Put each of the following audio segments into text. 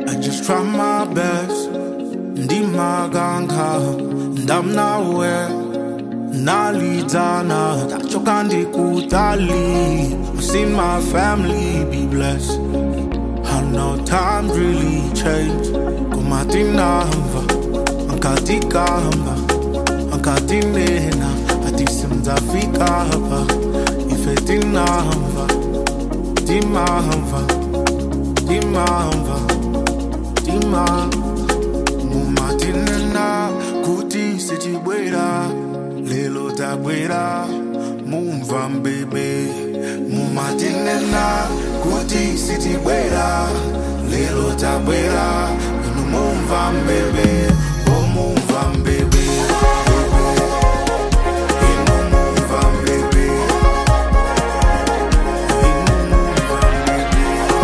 I just try my best. Ndimaganga, ndamnawe, nalidana, tachoka ndikutali. I've seen my family be blessed. I know times really change. Kumatinamba, ankatikamba, ankatinena, atisimzafika hapa. Ifetinamba, timamba, timamba, timamba. mumatinena kuti sichibwera lelo tabwera mumva mbebe mumatinena kuti sichibwera lelo tabwera inu mumva mbebe o mumva mbebe inu mumva mbebe inu mumva mbebe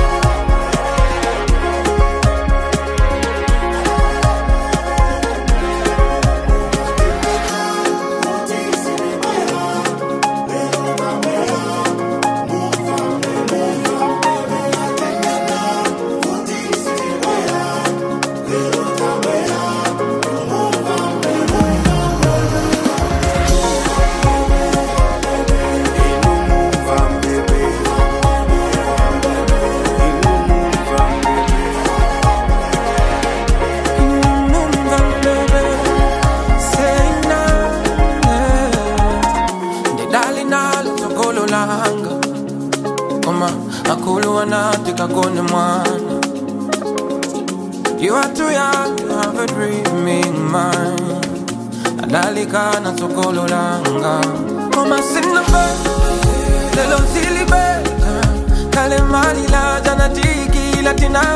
kakone mwana You are too young to have a dreaming mind Adalika na sokolo langa Mama sinabe Lelo silibe Kale mali la jana tiki latina